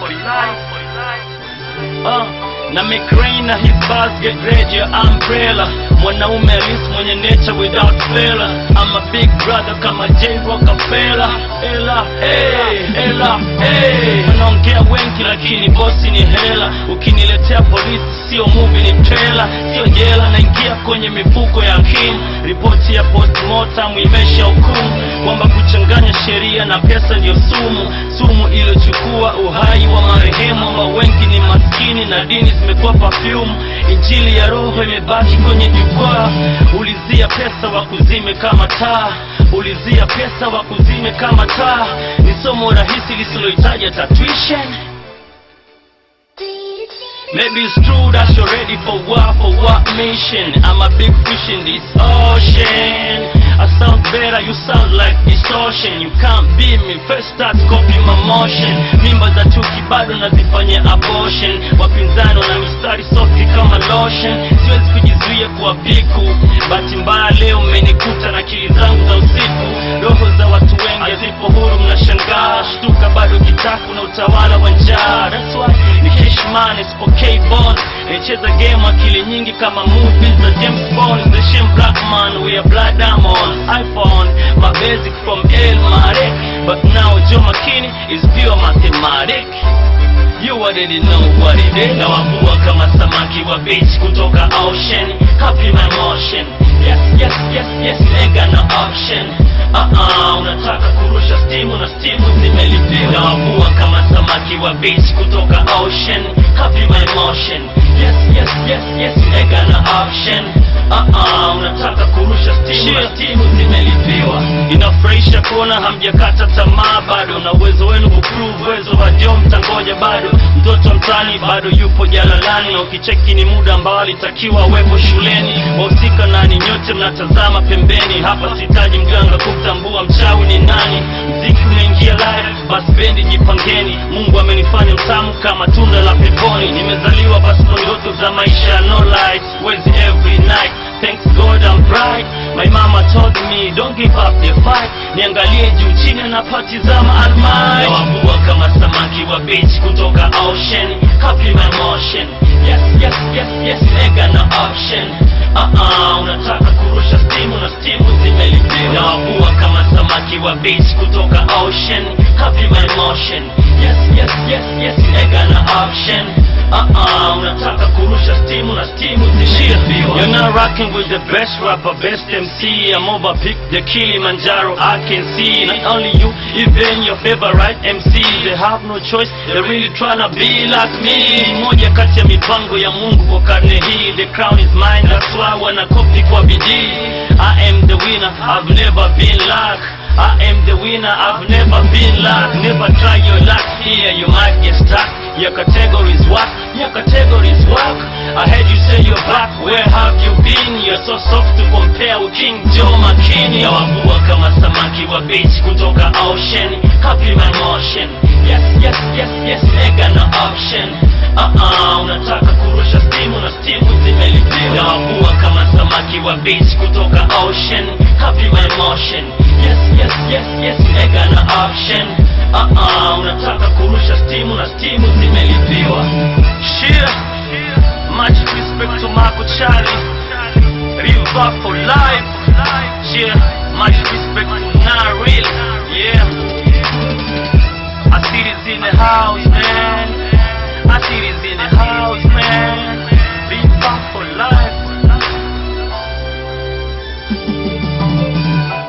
for life. Uh, na McRae na his bars get ready your umbrella mwanaume halisi mwenye nature without fella I'm a big brother kama J Rockefeller ela hey, ela hey. wanaongea wengi lakini bosi ni hela ukiniletea polisi sio movie ni trailer sio jela naingia kwenye mifuko ya akili ripoti ya postmortem imesha hukumu kwamba kuchanganya sheria na pesa ndio sumu sumu iliyochukua uhai wa marehemu ambao wengi ni maskini na dini zimekuwa perfume injili ya roho imebaki kwenye jukwaa ulizia pesa wa kuzime kama taa ulizia pesa wa kuzime kama taa ni somo rahisi lisilohitaji hata tuition Maybe it's true that you're ready for what, for what mission I'm a big fish in this ocean I sound better, you sound like distortion You can't beat me, first start copy my motion Mimba za chuki bado nazifanyia abortion Wapinzani wana mistari soft kama lotion Siwezi kujizuia kuwa piku Bahati mbaya leo mmenikuta na akili zangu za usiku Roho za watu wengi hazipo huru mnashangaa Shtuka bado kitaku na utawala wa njaa That's why ni Cashman isipokei bond Nicheza game akili nyingi kama movies za James Bond The shame black man we are blood diamonds iPhone my basic from El Mare But now Joe McKinney is pure mathematic You already know what it is Nawavua kama samaki wa beach kutoka ocean Copy my motion Yes, yes, yes, yes, nigga no option Uh-uh, unataka kurusha stimu na stimu zimelipiwa Nawavua kama samaki wa beach kutoka ocean Copy my motion Yes, yes, yes, yes, nigga no option Uh-uh, unataka kurusha stimu na stimu zimelipiwa Inafurahisha kuona hamjakata tamaa bado na uwezo wenu kuprove uwezo wa Joe mtangoja bado mtoto mtani bado yupo jalalani na ukicheki ni muda ambao alitakiwa awepo shuleni wahusika nani nyote mnatazama pembeni hapa sihitaji mganga kumtambua mchawi ni nani mziki unaingia live basi bendi jipangeni mungu amenifanya mtamu kama tunda la peponi nimezaliwa basi kwa ndoto za maisha no light wezi every night Thanks God I'm bright My mama told me don't give up the fight Niangalie juu chini anapatizama almighty Nawavua kama samaki wa beach kutoka ocean Copy my motion Yes, yes, yes, yes, nigga no option Uh-uh, unataka kurusha stimu na stimu zimelipiwa Nawavua kama samaki wa beach kutoka ocean Copy my motion Yes, yes, yes, yes, nigga no option Uh-uh, unataka kurusha stimu na stimu zimelipiwa You're not rocking with the best rapper, best MC I'm over pick the Kilimanjaro I can see Not only you, even your favorite MC They have no choice, they're really tryna be like me Ni moja kati ya mipango ya Mungu kwa karne hii The crown is mine, that's why wana copy kwa bidii I am the winner, I've never been like I am the winner, I've never been like Never try your luck here, you might get stuck Your category's what? Your category's work I heard you say you're back, where have you been? You're so soft to compare with King Joe McKinney Nawavua kama samaki wa beach kutoka ocean Copy my motion Yes, yes, yes, yes, nigga no option Uh-uh, unataka kurusha stimu na stimu zimelipiwa Nawavua kama samaki wa beach kutoka ocean Copy my motion Yes, yes, yes, yes, nigga no option Uh-uh, unataka kurusha stimu na stimu zimelipiwa Shit, much respect to Marco Charlie River for life Yeah, much respect to Naril Yeah Asiri's in the house, man Asiri's in the house, man River for life